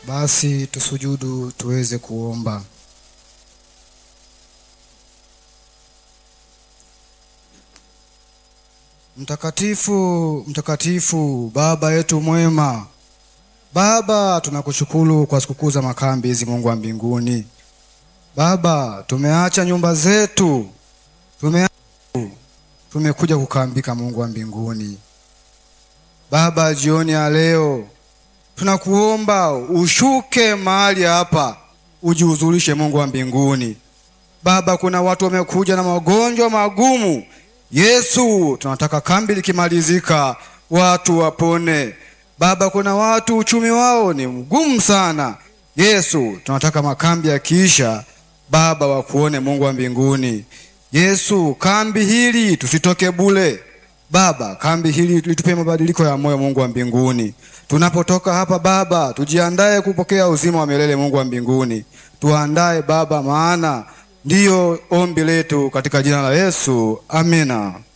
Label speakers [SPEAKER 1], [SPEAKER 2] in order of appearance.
[SPEAKER 1] Basi tusujudu tuweze kuomba. Mtakatifu, mtakatifu, Baba yetu mwema, Baba, tunakushukuru kwa sikukuu za makambi hizi, Mungu wa mbinguni. Baba, tumeacha nyumba zetu, tumeacha tumekuja kukambika, Mungu wa mbinguni. Baba, jioni ya leo tunakuomba ushuke mahali hapa, ujihuzurishe, Mungu wa mbinguni. Baba, kuna watu wamekuja na magonjwa magumu. Yesu, tunataka kambi likimalizika watu wapone. Baba, kuna watu uchumi wao ni mgumu sana. Yesu, tunataka makambi yakiisha, Baba wakuone, Mungu wa mbinguni. Yesu, kambi hili tusitoke bule. Baba, kambi hili litupe mabadiliko ya moyo, Mungu wa mbinguni. Tunapotoka hapa Baba, tujiandae kupokea uzima wa milele, Mungu wa mbinguni. Tuandae Baba, maana ndiyo ombi letu katika jina la Yesu, amina.